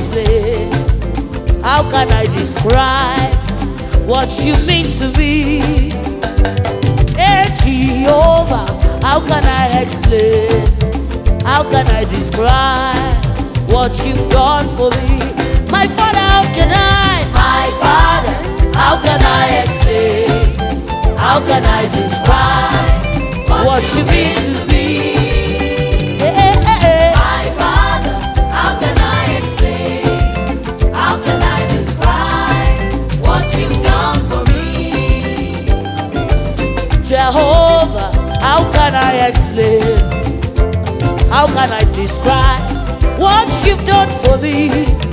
explain? How can I describe what you mean to me? Hey Jehovah, how can I explain? How can I describe what you've done for me? My Father, how can I? My Father, how can I explain? How can I describe what you mean to me? Hey, hey, hey, hey. My Father, how can I explain? How can I describe what you've done for me? Jehovah, how can I explain? How can I describe what you've done for me?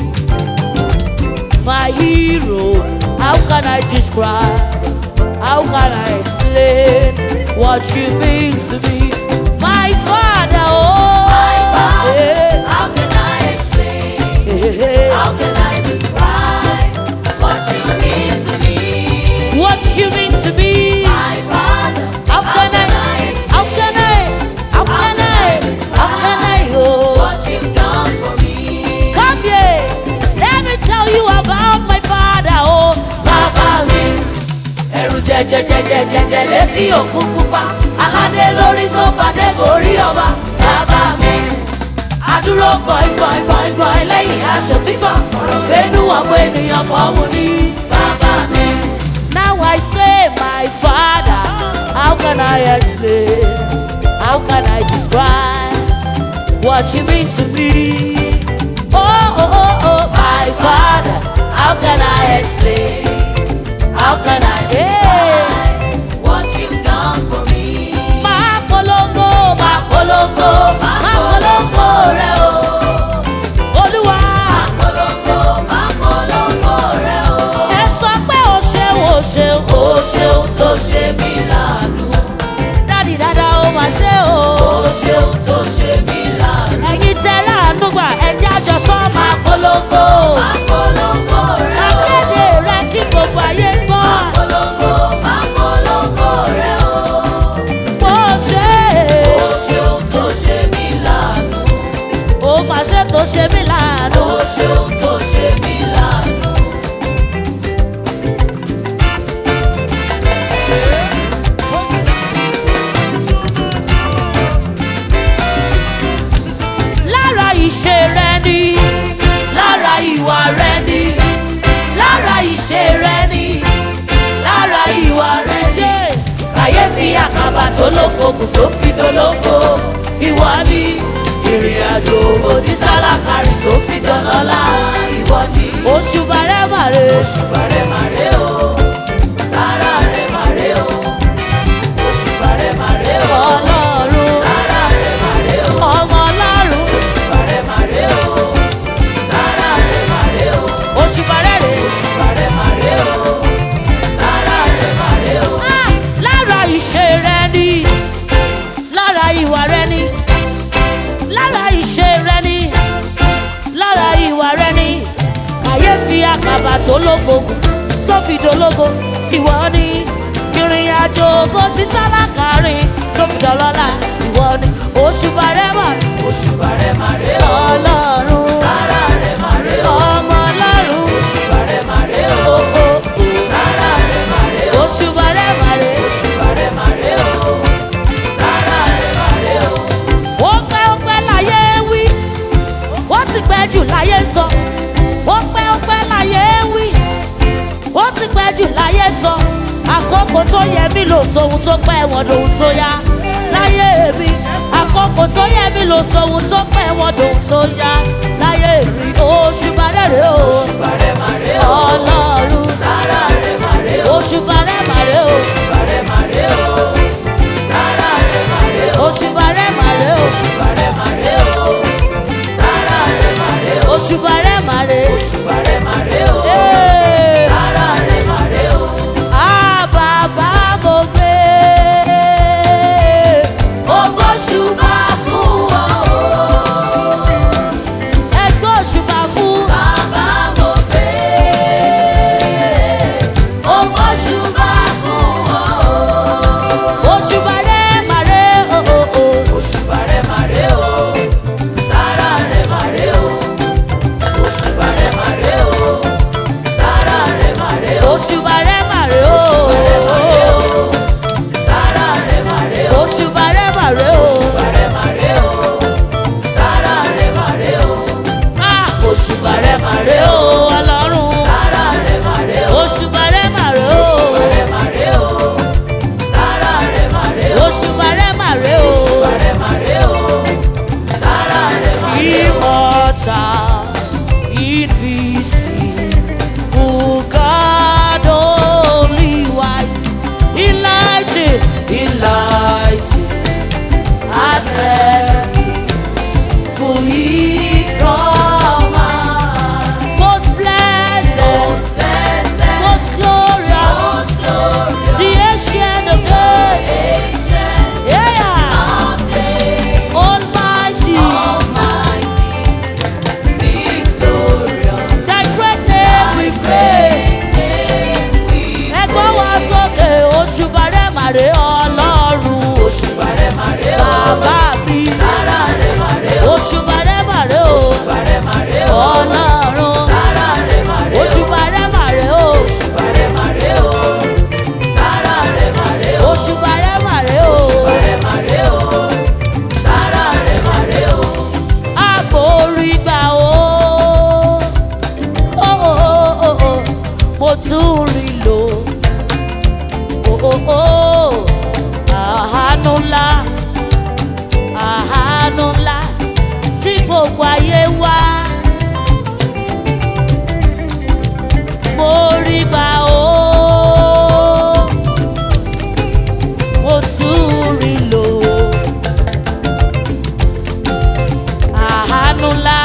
My hero, how can I describe? How can I explain what you mean to me? My father, oh, My Father, eh, how can I explain? eh, eh, How can I describe what you mean to me? what you mean to me? My Father, How can I, how can I, how can I, how can I, oh. what you've done for me? Come here, let me tell you about my father, oh, Baba mi. ẹrù jẹjẹjẹjẹjẹjẹ létí òkun pupa aládé lórí tó fàdé borí ọba bàbá mi adúró gbọ̀ngbọ̀ngbọ̀ngbọ̀n lẹ́yìn aṣọ títọ́ ọ̀rọ̀ gbénú ọmọ ènìyàn fọ́ọ̀mù ní bàbá mi. Now I say, my father, how can I explain? How can I describe what you mean to me? Oh, oh, oh, oh, my father, how can I explain? How can I Hey, what you've done for me. máa polongo, máa polongo, máa polongo rẹ o. Olúwa, Polongo, máa polongo rẹ o. ẹ sọ pé o ṣeun, o ṣeun, o Ó ṣeun. ṣeun tó ṣe mí láàánú. Dádì dáadáa ó máa ṣe o. Ó ṣeun tó ṣe mí láàánú. Ẹ̀yin tẹ láàánú gbà ẹja jọ sọ́ máa polongo. Máa polongo rẹ o. Akéde rẹ kí gbogbo ayé gbọ́. Polongo, máa polongo rẹ o. Mo ṣe Ó ṣeun tó ṣe mí láàánú. ó máa ṣe tó ṣe mí láàánú. Ó ṣeun tó ṣe mí láàánú. Lára ìṣe rẹ ni, Lára ìwà rẹ ni, lára ìṣe rẹ ni, lára ìwà rẹ ni. Kàyéfì àkàbà tó ló fokùn tó fi dolóko. Ìwọ ni ìrìn àjò òbí tálákàrí tó fi dọlọ́lá. Ìwọ ni oṣù bàrẹ́ màrè. òṣùbà rẹ̀ màrè o. Sára rẹ̀ màrè o. Òṣùbà rẹ̀ màrè o. Ọlọ́run, Sára rẹ̀ màrè o. ọmọ ọlọ́run, Òṣùbà rẹ̀ màrè o. Sára rẹ̀ màrè o. oṣù bàrẹ́ rè. Òṣùbà rẹ̀ màrè o. Sára rẹ̀ màrè o. Ah, Lára ìṣe rẹ ni, lára ìwà rẹ ni, lára ìṣe rẹ ni, lára ìwà rẹ ni. Kàyéfì àkàbà tó lófogùn tó fi dológo. Ìwọ ni ìrìn àjò ògo tí tálákà rìn tó fi dọ̀lọ́lá. Ìwọ ni oṣù bàrẹ́ màrè. Òṣùbà rẹ̀ màrè o. Ọlọ́run, Sára rẹ̀ màrè o. ọmọ ọlọ́run. Òṣùbà rẹ̀ màrè o. Oh, oh, oh. Sára rẹ̀ màrè o. Oṣù bàrẹ́ màrè. Òṣùbà rẹ̀ màrè o. Sára rẹ̀ màrè o. ó pẹ́ ó pẹ́ láyé wí ó ti pẹ́ jù láyé sọ ó pẹ́ ó pẹ́ láyé wí ó ti pẹ́ jù láyé sọ àkókò tó yẹ mí lò sóhun tó pẹ́ wọn lòun tó yá láyé mi àkókò tó yẹ mí lò sóhun tó pẹ́ wọn lòun tó yá láyé mi oṣù bàrẹ́rẹ́ o Òṣùbà rẹ̀ màrè o. ọlọ́run Sára rẹ̀ màrè o. oṣù bàrẹ́màrẹ́ o Òṣùbà rẹ̀ màrè o. Sára rẹ̀ màrè o. oṣù bàrẹ́màrẹ́ o Òṣùbà rẹ̀ màrè o. Sára rẹ̀ màrè o. oṣù bàrẹ́màrẹ́ Òṣùbà rẹ̀ màrè o. Hey. Sára rẹ̀ màrè o. Ah, bàbá mo gbé. Ògbóṣùbà fún ọ o. Ẹgbẹ́ òṣùbà fún invisible God, only wise, enlightened, enlightened, access, could he from us? Most blessed, most glorious, the ancient of days, yeah, almighty, that great name we praise. Ẹgbọ́n wa sókè oṣù bàrẹ̀ màrè ọlọ́run. Bàbá mi, oṣù bàrẹ̀ màrè o. Ọlọ́run, oṣù bàrẹ̀ màrè o. Oṣù bàrẹ̀ màrè o. Àbórí gbà o. Ó, ó, ó, ó, Mo tún rí lò. Ó, ó, ó. Àánú ńlá, àánú ńlá tí gbogbo ayé wá. Mo rí gbà o. Mo tún rí lò. Àánú ńlá,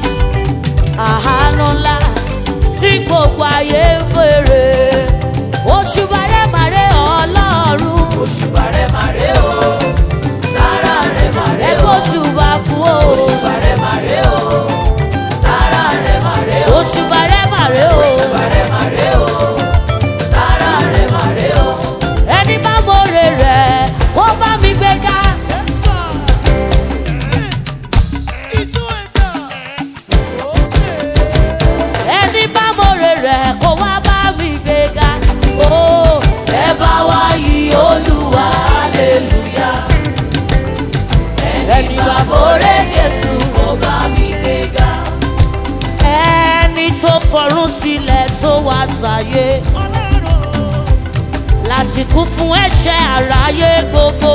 àánú ńlá tí gbogbo ayé ń bèrè. Oṣù bàrẹ̀ màrẹ̀ ọlọ́run. Ẹgbẹ́ oṣù bá fún o. Oṣù bàrẹ̀ màrẹ̀ o. Ẹni bá mọ̀rẹ̀ rẹ̀ kó bá mi gbé ká. Ẹni bá mọ̀rẹ̀ rẹ̀ kó wá bá mi gbé ká. Ó ẹ bá wá yí olúwa hallelujah. Ẹni bá mọ̀rẹ̀ Jésù kó bá mi gbé ká. Ẹni tó fọ̀run sílẹ̀ tó wá sáyé láti kú fún ẹ̀ṣẹ̀ àráyé gbogbo.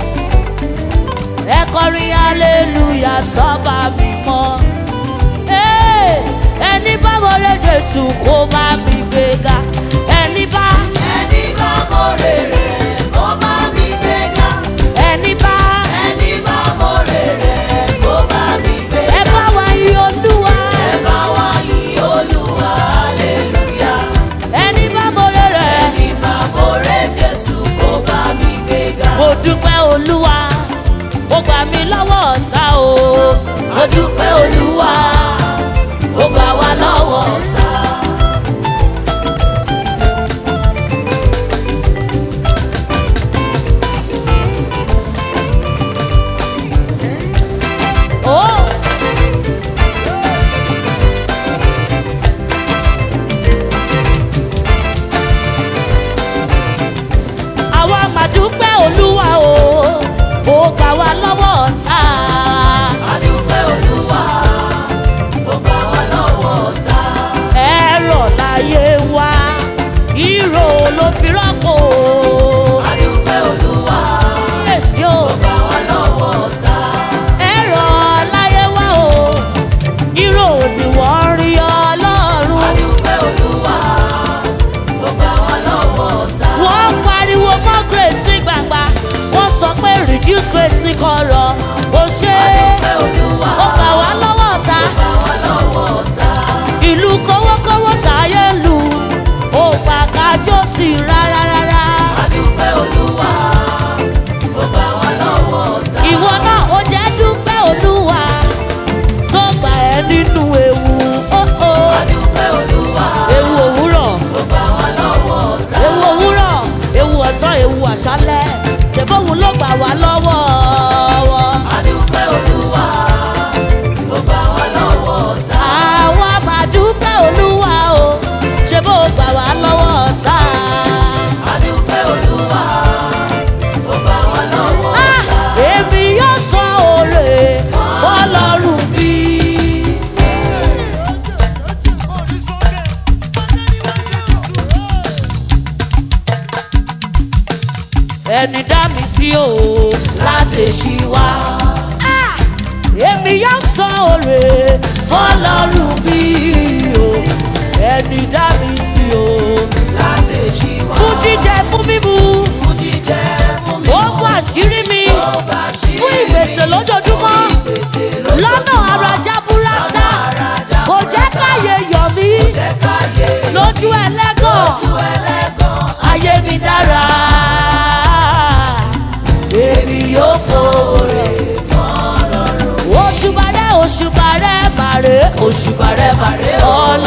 Ẹ kọrin hallelujah sọ́ba mímọ́. Hey! Ẹni bá wọlé Jésù kó bá mi gbéga. Ẹni bá ẹni bá ẹ bá wá yí olúwa. Ẹni bá wọlé rẹ̀. Mo dúpẹ́ olúwa. Ó gbà mí lọ́wọ́ ọ̀tá o. Mo dúpẹ́ olúwa. Ó gbà wá lọ́wọ́ ọ̀tá. Oh! àwa máa dúpẹ́ olúwa o ó gbà wá lọ́wọ́ ọ̀tá. ẹ̀rọ láyé wa ìró ló fi rọ́pò. èsì o ẹ̀rọ láyé wa o ìró ni wọ́n rí ọlọ́run. wọ́n pariwo mọ́ grace ní gbangba wọ́n sọ pé reduce grace ní kọ̀rọ̀ ó ṣe é ó gbà wá lọ́wọ́ ọ̀tá ìlú kówókówó táyé lù ó gbà kájọ́ sí rárá rárá ìwọ náà ó jẹ́ dúpẹ́ olúwa tó gbà ẹ́ nínú ewu ó ó ewu òwúrọ̀ ewu òwúrọ̀ ewu ọ̀sán ewu àṣálẹ̀ ṣèbóhun ló gbà wá lọ́wọ́ wọn. àwa máa dúpẹ́ olúwa o ṣe bó gbà wá lọ́wọ́ ọ̀tá. Ah, èmi yóò sọ òrè fọlọ́run bí. ẹni dá mi sí o láti ṣí wá. Ah, èmi yóò sọ òrè fọlọ́run bí. òṣùbà rẹ bàrẹ o. ọlọ́run